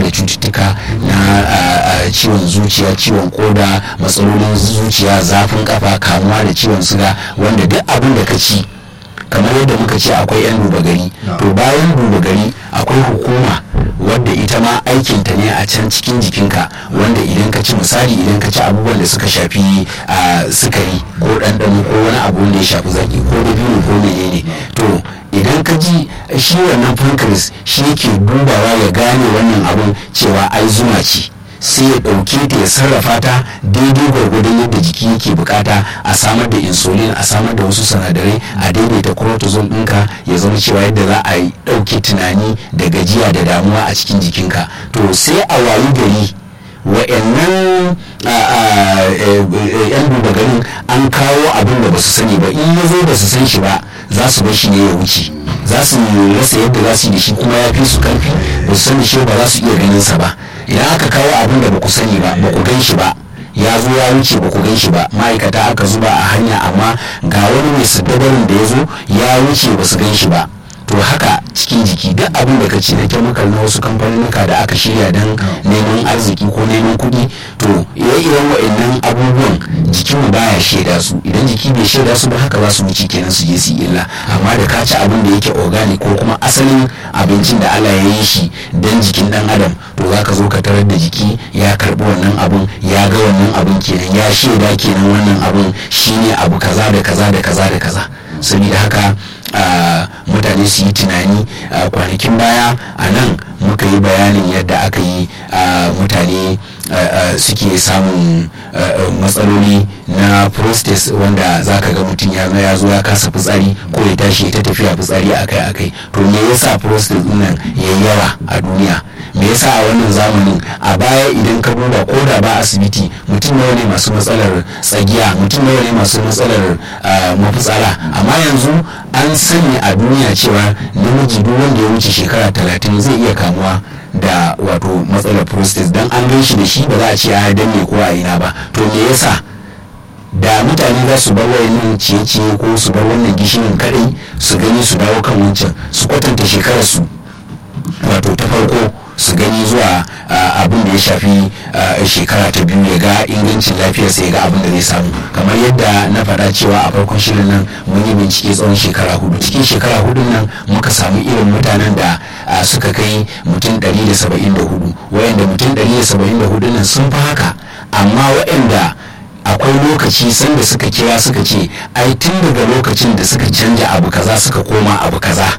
da cututtuka na ciwon zuciya ciwon koda matsalolin zuciya zafin kafa kamuwa da ciwon suga wanda duk abin da ka ci kamar yadda muka ce akwai 'yan duba gari to bayan duba gari akwai hukuma wadda ita ma aikinta ne a can cikin jikinka wanda idan ka ci misali idan ka ci abubuwan da suka shafi a sukari ko ɗanɗano ko wani abu wanda ya shafi zaki ko dabino ko menene to idan ka ji shi wannan pancreas shi yake dubawa ya gane wannan abun cewa ai zuma ce sai ya ɗauke ta ya sarrafa ta daidai gwargwadon yadda jiki yake bukata a samar da insulin a samar da wasu sinadarai a daidaita cortisol ɗinka ya zama cewa yadda za a yi ɗauke tunani da gajiya da damuwa a cikin jikinka to sai a wayi gari wa'annan yan duba garin an kawo abin da ba su sani ba in ya zo ba su san shi ba za su bar shi ne ya wuce za su rasa yadda za su yi da shi kuma ya fi su karfi ba su sani shi ba za su iya ganin sa ba idan aka kawo abin da ba ku sani ba ba ku gan shi ba ya zo ya wuce ba ku gan shi ba ma'aikata aka zuba a hanya amma ga wani mai siddabarin da ya zo ya wuce ba su gan shi ba to haka cikin jiki duk abin da ka ci na kemikal na wasu kamfanonuka da aka shirya don neman arziki ko neman kuɗi to ire-iren wa'annan abubuwan jikinmu baya shaida su idan jiki bai shaida su ba haka za su wuce kenan su je su illa amma da ka ci abin da yake organic ko kuma asalin abincin da Allah ya yi shi don jikin dan adam to za ka zo ka tarar da jiki ya karbi wannan abun ya ga wannan abun kenan ya shaida kenan wannan abun shine abu kaza da kaza da kaza da kaza saboda haka mutane su yi tunani kwanakin baya a nan muka yi bayanin yadda aka yi mutane suke samun matsaloli na prostate wanda za ka ga mutum ya zo ya zo ya kasa fitsari ko ya tashi ta tafiya fitsari akai akai to me yasa prostate nan ya yawa a duniya me yasa a wannan zamanin a baya idan ka duba ko da ba asibiti mutum nawa ne masu matsalar tsagiya mutum nawa ne masu matsalar mafitsara amma yanzu an sani a duniya cewa namiji duk wanda ya wuce shekara talatin zai iya kamuwa da wato matsalar prostate dan an gan shi da shi ba za a ce a danne ko a ina ba to me yasa da mutane za su bar wayannan ciye-ciye ko su bar wannan gishirin kadai su gani su dawo kan wancan su kwatanta shekarar su wato ta farko su gani zuwa abin da ya shafi shekara ta biyu ya ga ingancin lafiyarsa ya ga abin da zai samu kamar yadda na faɗa cewa a farkon shirin nan mun yi bincike tsawon shekara hudu cikin shekara hudun nan muka samu irin mutanen da suka kai mutum 174 wayanda mutum 174 nan sun fi haka amma wayanda akwai lokaci sanda suka kira suka ce ai tun daga lokacin da suka canja abu kaza suka koma abu kaza